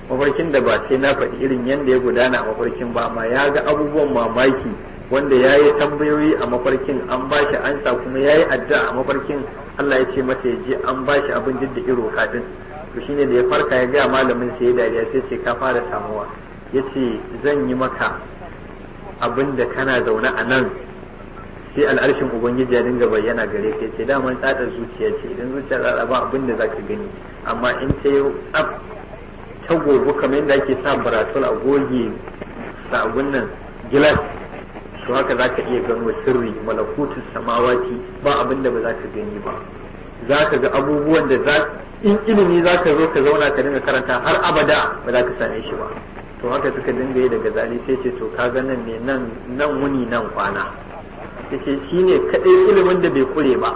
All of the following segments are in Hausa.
mafarkin da ba sai na faɗi irin yadda ya gudana a mafarkin ba amma ya ga abubuwan mamaki wanda ya yi tambayoyi a mafarkin an ba shi ansa kuma ya yi addu'a a mafarkin Allah ya ce masa ya je an ba shi abin duk da iro kaɗin to shine da ya farka ya gaya malamin sai ya dariya sai ce ka fara samuwa ya ce zan yi maka abin da kana zaune a nan sai al'arshin ubangiji ya dinga bayyana gare ka ce daman tsadar zuciya ce idan zuciya tsada ba abin da zaka gani amma in ta yi tsaf ta gobe kamar yadda ake sa baratul a goge sabon nan gilas to haka zaka iya gano sirri malakutu samawati ba abin da ba za ka gani ba za ka ga abubuwan da za in ilimi za ka zo ka zauna ka dinga karanta har abada ba za ka same shi ba to haka suka dinga yi daga zali sai ce to ka ga nan ne nan nan wuni nan kwana yace shine kadai ilimin da bai kure ba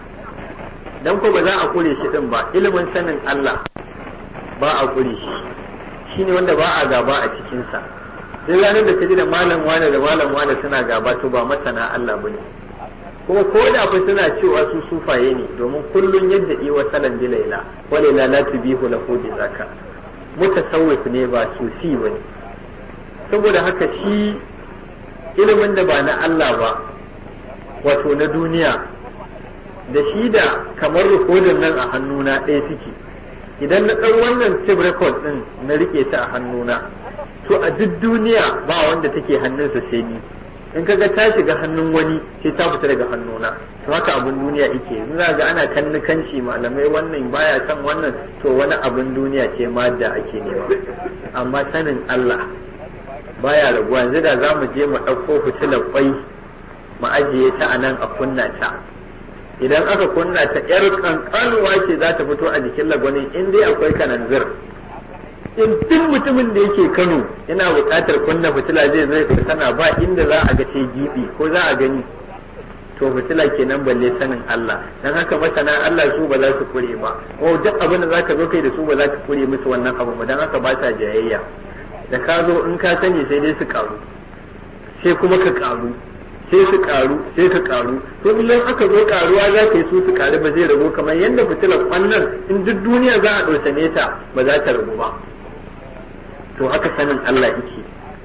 dan ko ba za a kure shi din ba ilimin sanin Allah ba a kure shi shine wanda ba a gaba a cikin sa duk ranar da kaji da malam wane da malam wane suna gaba to ba masana Allah bane kuma ko da fa suna cewa su sufaye ne domin kullun yadda yi wa salan bilaila walaila la tubihu lahu bi zaka mutasawwif ne ba sufi bane saboda haka shi ilimin da ba na Allah ba wato na duniya da shi da kamar rikodin nan a hannuna ɗaya suke idan na ɗan wannan tape record ɗin na rike ta a hannuna to a duk duniya ba wanda take hannunsa sai ni in kaga ta shiga hannun wani sai ta fita daga hannuna to haka abin duniya yake za ga ana kannikanci malamai wannan baya san wannan to wani abin duniya ce ma da ake nema amma sanin Allah baya raguwa yanzu da za mu je mu ɗauko fitilar kwai mu ajiye ta a nan a kunna ta idan aka kunna ta yar kankanuwa ce za ta fito a jikin lagwani in dai akwai kananzir in duk mutumin da yake kano yana buƙatar kunna fitila zai zai sana ba inda za a ga ce gibi ko za a gani to fitila kenan balle sanin Allah dan haka masana Allah su ba za su kure ba ko duk abin da zaka zo kai da su ba za ka kure musu wannan abu ba dan haka ba sa jayayya da ka zo in ka sani sai dai su karu sai kuma ka karu sai su karu sai ka karu to idan aka zo karuwa za ka yi su su karu ba zai ragu kamar yadda fitilar wannan in duk duniya za a ɗausane ta ba za ta ragu ba to haka sanin Allah yake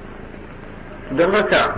don haka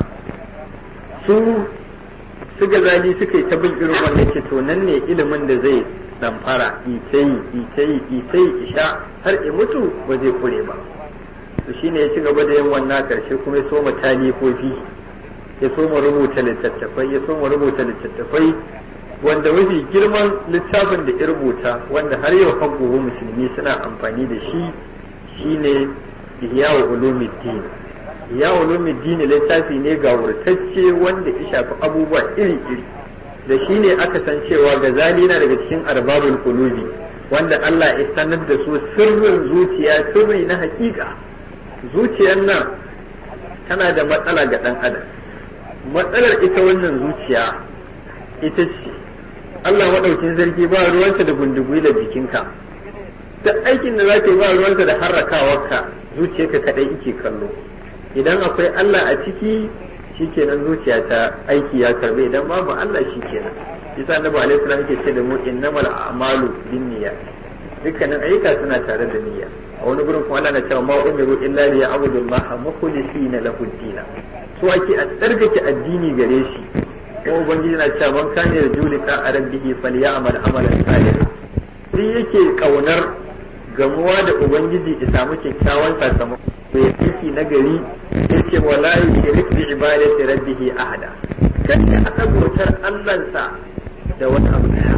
su su gazali suka yi ta bin irin wannan ke to nan ne ilimin da zai damfara itayi itayi itayi isha har i mutu ba zai kure ba to shine ya ci gaba da yin wannan karshe kuma ya soma talifofi ya soma rubuta littattafai ya soma rubuta littattafai wanda mafi girman littafin da ya rubuta wanda har yau haguhu musulmi suna amfani da shi shine ihya ulumuddin ihya ulumuddin littafi ne ga wurtacce wanda ya shafi abubuwa iri-iri da shi ne aka san cewa gazali na daga cikin arbabul qulubi wanda Allah ya sanar da su sirrin zuciya sirri na hakika zuciyar nan tana da matsala ga dan adam matsalar ita wannan zuciya ita ce Allah maɗaukin zargi ba ruwansa da gundugui da jikinka duk aikin da za ka yi ba ruwansa da harrakawarka zuciyarka kaɗai ike kallo idan akwai Allah a ciki shikenan zuciya ta aiki ya karbe idan babu Allah shikenan yasa annabi alaihi salam yake ce da mu innamal a'malu binniyat dukkanin ayyuka suna tare da niyya a wani gurin kuma Allah na cewa ma umiru illa li ya'budu Allah mukhlisina lahu din so ake a tsarkake addini gare shi ko ubangiji na cewa man kana yarjuli ka rabbihi falyamal amalan salih sai yake kaunar gamuwa da ubangiji ya samu kyakkyawan sakamako ya aiki na gari yace wala yushrik bi ibadati rabbih ahada kada aka bautar Allahnsa da wani abu daya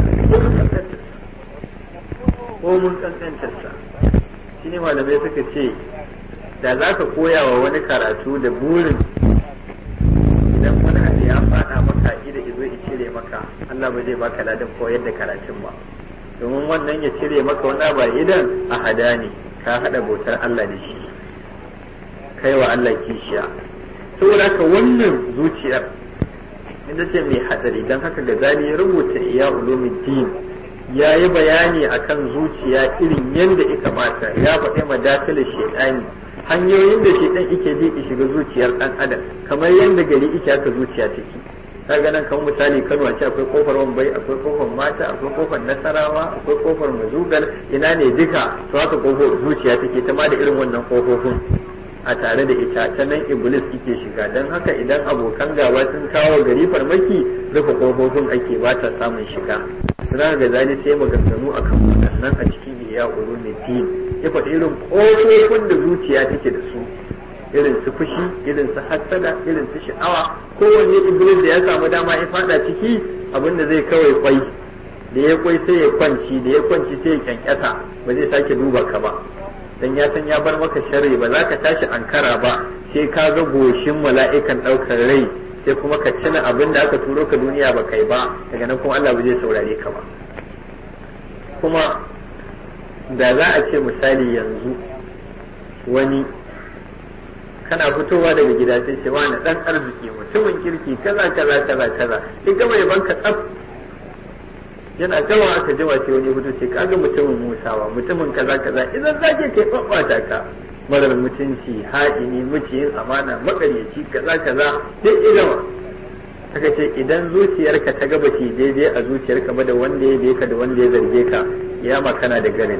ko mun kankantarsa shi ne malamai suka ce da za ka koya wa wani karatu da burin idan wani abu ya faɗa maka ida izo ya cire maka Allah ba zai baka ladan koyar da karatun ba domin wannan ya cire maka wani ba idan a hada ne ka haɗa bautar Allah da shi kai wa Allah kishiya saboda ka wannan zuciyar inda ce mai hadari don haka ga zali ya rubuta iya ulumuddin ya yi bayani akan zuciya irin yadda ya kamata ya faɗi madakilin shaidani hanyoyin da shaidan ike bi ya shiga zuciyar ɗan adam kamar yadda gari ike haka zuciya take kaga nan kamar misali Kano a ce akwai kofar Wambai akwai kofar Mata akwai kofar Nasarawa akwai kofar Mazugal ina ne duka to haka kofar zuciya take ta ma da irin wannan kofofin a tare da ita ta nan iblis yake shiga don haka idan abokan gaba sun kawo gari farmaki rufe kofofin ake ba ta samun shiga suna ga zali sai maganganu akan waɗannan a cikin iya ulumuddin ya faɗi irin kofofin da zuciya take da su irin su fushi irin su hassada irin su sha'awa kowanne iblis da ya samu dama ya fada ciki abinda zai kawai kwai da ya kwai sai ya kwanci da ya kwanci sai ya kyankyasa ba zai sake duba ka ba dan ya san ya bar maka sharri ba za ka tashi ankara ba sai ka ga goshin mala'ikan ɗaukar rai sai kuma ka cina abin da aka turo ka duniya ba kai ba daga nan kuma Allah ba zai saurare ka ba kuma da za a ce misali yanzu wani kana fitowa daga gida sai ce wani dan arziki mutumin kirki kaza kaza kaza kaza sai gama ya banka tsaf yana jawa aka jawa sai wani fito ce kaga mutumin musawa mutumin kaza kaza idan zake kai babbata ka marar mutunci haɗini muciyin amana makaryaci kaza kaza duk igama aka ce idan zuciyarka ta gaba ce daidai a zuciyarka ba da wanda ya ka da wanda ya zarge ka ya makana da garin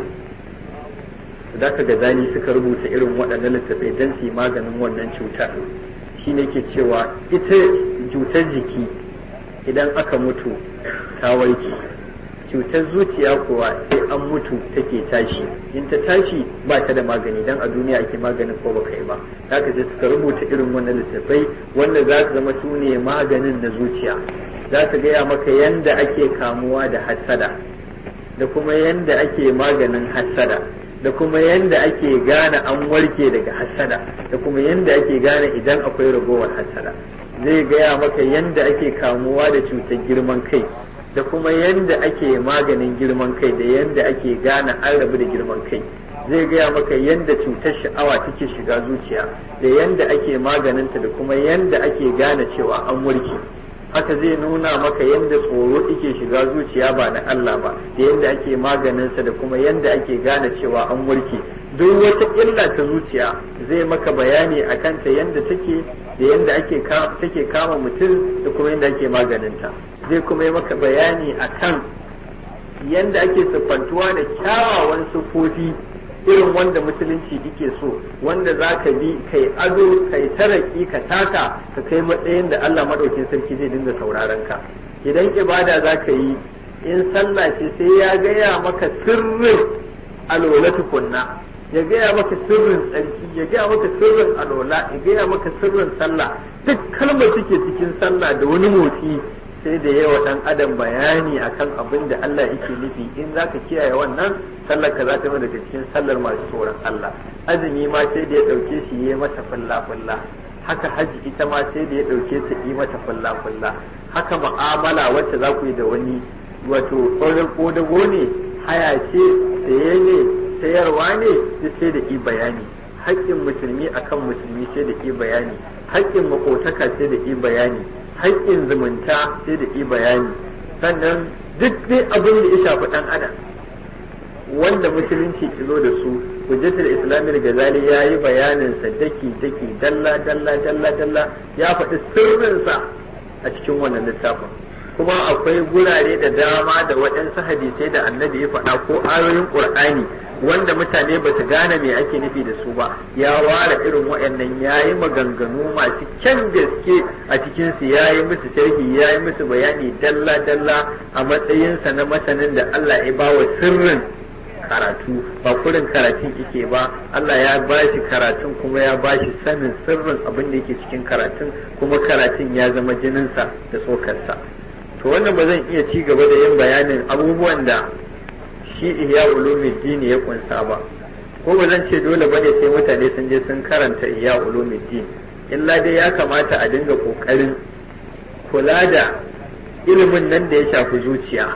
da ka ga zani suka rubuta irin waɗannan littattafai don su yi maganin wannan cuta shi ne ke cewa ita cutar jiki idan aka mutu ta warke cutar zuciya kuwa sai an mutu take tashi in ta tashi ba ta da magani dan a duniya ake maganin ko baka yi ba haka sai suka rubuta irin wannan littattafai wanda za su zama su ne maganin na zuciya za su gaya maka yanda ake kamuwa da hassada da kuma yanda ake maganin hassada da kuma yanda ake gane an warke daga hassada da kuma yanda ake gane idan akwai ragowar hassada zai gaya maka yanda ake kamuwa da cutar girman kai da kuma yanda ake maganin girman kai da yanda ake gane an rabu da girman kai zai gaya maka yanda cutar sha'awa take shiga zuciya da yanda ake maganinta da kuma yanda ake gane cewa an warke haka zai nuna maka yanda tsoro yake shiga zuciya ba na Allah ba da yanda ake maganinsa da kuma yanda ake gane cewa an warke duk wata illa ta zuciya zai maka bayani a kanta yanda take da yanda ake take kama mutum da kuma yanda ake maganinta zai kuma yi maka bayani a kan yanda ake siffantuwa da kyawawan siffofi irin wanda musulunci yake so wanda za ka bi kai ado kai taraki ka taka ka kai matsayin da Allah maɗaukin sarki zai dinga sauraron ka idan ibada za ka yi in sallah ce sai ya gaya maka sirrin alola tukunna ya gaya maka sirrin tsarki ya gaya maka sirrin alola ya gaya maka sirrin sallah duk kalmar suke cikin sallah da wani motsi sai da yawa dan adam bayani akan abin da Allah yake nufi in zaka kiyaye wannan sallar ka za ta daga cikin sallar masu tsoron Allah azumi ma sai da ya dauke shi yayi mata fulla fulla haka haji ita ma sai da ya dauke ta yi mata fulla fulla haka mu'amala wacce za ku yi da wani wato tsoron kodago ne haya ce saye ne sayarwa ne duk sai da yi bayani haƙƙin musulmi akan musulmi sai da yi bayani haƙƙin makotaka sai da yi bayani haƙƙin zumunta sai da yi bayani sannan duk dai abin da ya shafi ɗan adam wanda musulunci ki zo da su hujjatul islami da gazali ya yi bayanin sa daki daki dalla dalla dalla dalla ya faɗi sirrinsa a cikin wannan littafin kuma akwai gurare da dama da waɗansu hadisai da annabi ya faɗa ko ayoyin qur'ani wanda mutane ba su gane me ake nufi da su ba ya ware irin waɗannan ya yi maganganu masu kyan gaske a cikinsu ya yi musu sharhi ya yi musu bayani dalla dalla a matsayinsa na masanin da Allah ya bawa sirrin karatu ba kurin karatun yake ba Allah ya ba shi karatun kuma ya ba shi sanin sirrin abin da yake cikin karatun kuma karatun ya zama jininsa da tsokarsa to wannan ba zan iya ci gaba da yin bayanin abubuwan da shi ihya ulumuddin ya kunsa ba ko ba zan ce dole bane sai mutane sun je sun karanta ihya ulumuddin illa dai ya kamata a dinga kokarin kula da ilimin nan da ya shafi zuciya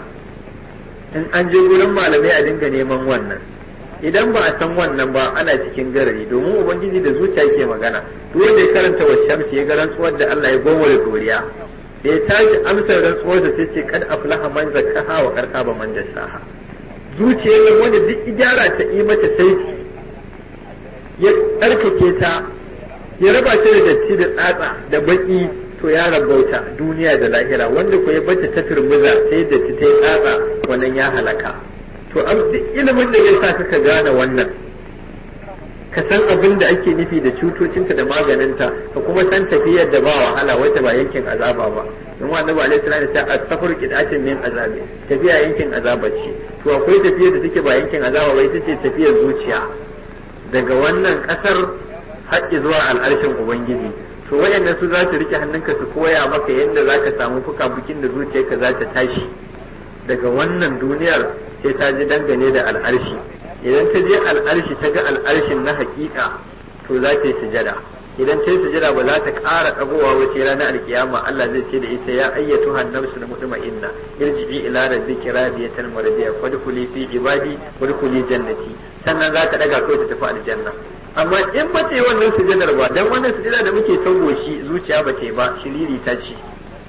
in an je gurin malamai a dinga neman wannan idan ba a san wannan ba ana cikin garari domin ubangiji da zuciya ke magana duk wanda ya karanta wa shamsi ya ga rantsuwar da Allah ya gowa da doriya da ya tashi amsar rantsuwar da sai ce kad aflaha man zakkaha wa karka ba man dashaha zuciyar nan wanda duk ijara ta yi mata saiti ya tsarkake ta ya raba ta da datti da tsatsa da baki to ya rabauta duniya da lahira wanda ko ya bata ta turmuza sai da ta yi tsatsa wannan ya halaka to ilimin da ya sa ka gane wannan ka san abin da ake nufi da cutocinta da maganinta ka kuma san tafiyar da ba wahala wata ba yankin azaba ba in wa annabi alaihi salatu ta as-safar qidatin min azabi tafiya yankin azaba ce to akwai tafiyar da take ba yankin azaba ba ita ce tafiyar zuciya daga wannan kasar haƙƙi zuwa al'arshin ubangiji to wayannan su za su rike hannunka su koya maka yadda za ka samu fuka-fukin da zuciyarka za ta tashi daga wannan duniyar sai ta ji dangane da al'arshi idan ta je al'arshi ta ga al'arshin na hakika to za ta yi sujada idan ta yi sujada ba za ta ƙara ɗagowa wace ranar alkiyama Allah zai ce da ita ya ayyatu hannabsu na mutma'inna irji'i ila rabbiki radiyatan mardiya fadkhuli fi ibadi wadkhuli jannati sannan za ta daga kai ta tafi aljanna amma in ba ta yi wannan sujadar ba dan wannan sujada da muke tago shi zuciya ba ta yi ba shiriri ta ce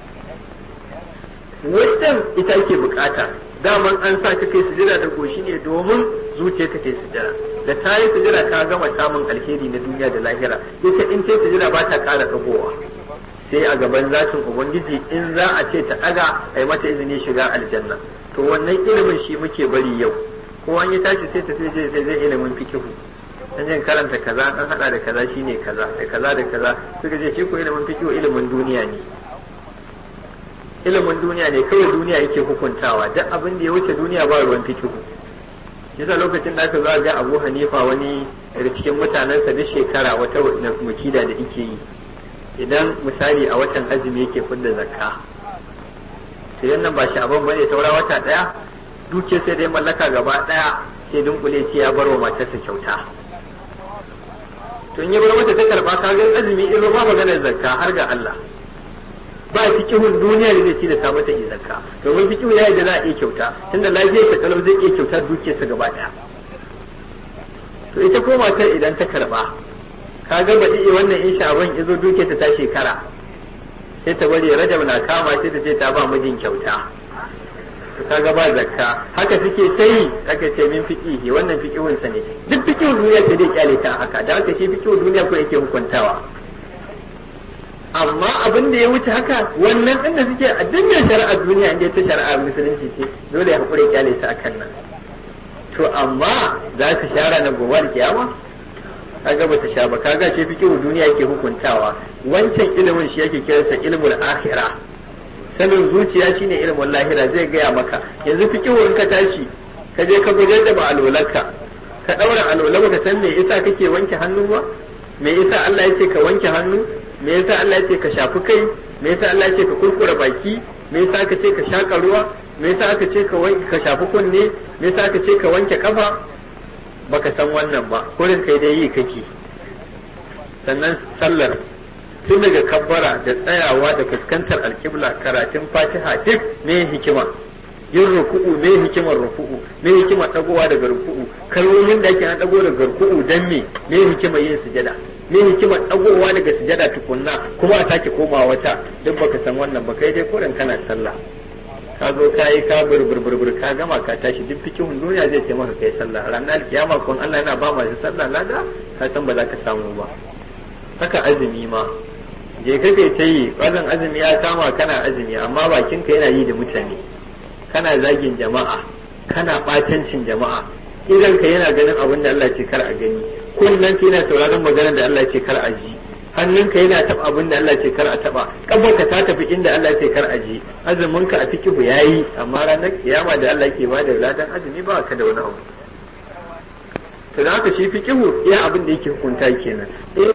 wannan ita ake bukata daman an sa ka kai sujada da goshi ne domin zuciya ka kai sujada da ta yi sujada ka gama samun alheri na duniya da lahira ita in ta sujada ba ta kara dagowa sai a gaban zatin ubangiji in za a ce ta daga a yi mata izini shiga aljanna to wannan ilimin shi muke bari yau ko an yi tashi sai ta sai zai ilimin fikihu an jin karanta kaza an hada da kaza shine kaza da kaza da kaza suka ce shi ko ilimin fikihu ilimin duniya ne ilimin duniya ne kawai duniya yake hukuntawa duk abin da ya wuce duniya ba ruwan fikihu yasa lokacin da aka zo ga Abu Hanifa wani daga cikin mutanensa duk shekara wata mukida da yake yi idan misali a watan azumi yake fidda zakka to yan nan ba shi abin bane taura wata daya duke sai dai mallaka gaba daya sai dunkule ce ya bar wa matarsa kyauta to in ya bar mata ta karba kaga azumi in ba maganar zakka har ga Allah ba fikihun duniya da zai ci da ta mata yi zakka domin fikihu ya yi da za a iya kyauta tunda lafiyar ta kalau zai iya kyauta dukiyarsa gaba daya to ita ko matar idan ta karba ka ga ba iya wannan in sha'aban izo dukiyarta ta shekara sai ta bari rajab na kama sai ta ce ta ba mijin kyauta to kaga ba zakka haka suke sai aka ce min fiqihi wannan fiqihun sa ne duk fiqihun duniya sai dai kyale ta haka da haka shi fiqihun duniya ko yake hukuntawa amma abin da ya wuce haka wannan din da suke a dukkan shari'ar duniya inda ta shari'ar musulunci ce dole ya hakuri kyale su akan nan to amma za su shara na gobe da kiyama kaga ba ta sha ba kaga ce fiqhu duniya yake hukuntawa wancan ilimin shi yake kiransa ilmul akhirah sanin zuciya shine ilimin lahira zai gaya maka yanzu fiqhu in ka tashi ka je ka gudanar da ma'alolanka ka daura alola ka san me yasa kake wanke hannu ba me yasa Allah yake ka wanke hannu me yasa Allah ya ce ka shafi kai me yasa Allah ya ce ka kurkura baki me yasa aka ce ka shaka ruwa me yasa aka ce ka wanke ka shafi kunne me yasa aka ce ka wanke kafa baka san wannan ba kurin kai dai yi kake sannan sallar tun daga kabbara da tsayawa da fuskantar alkibla karatun fatiha duk me hikima yin ruku'u me hikimar ruku'u me hikimar dagowa daga ruku'u kalmomin da ake dago daga ruku'u dan me me hikimar yin sujada me hikimar dagowa daga sujada tukunna kuma a sake koma wata duk baka san wannan ba kai dai kodan kana sallah ka zo ka yi ka burburbur ka gama ka tashi duk fikihun duniya zai ce maka kai sallah ranar kiyama kun Allah yana ba masu sallah lada ka san ba za ka samu ba haka azumi ma je ka kai ta yi bazan azumi ya kama kana azumi amma bakinka yana yi da mutane kana zagin jama'a kana batancin jama'a idan ka yana ganin abin da Allah ce kar a gani kunnen ka yana sauraron maganar da Allah ce kar a ji hannunka yana taba abin da Allah ce kar a taba kafarka ta tafi inda Allah ce kar a ji azumin ka a fikihu yayi amma ranar kiyama da Allah ke bada ladan azumi ba ka da wani abu to da haka shi fikihu iya abin da yake hukunta kenan in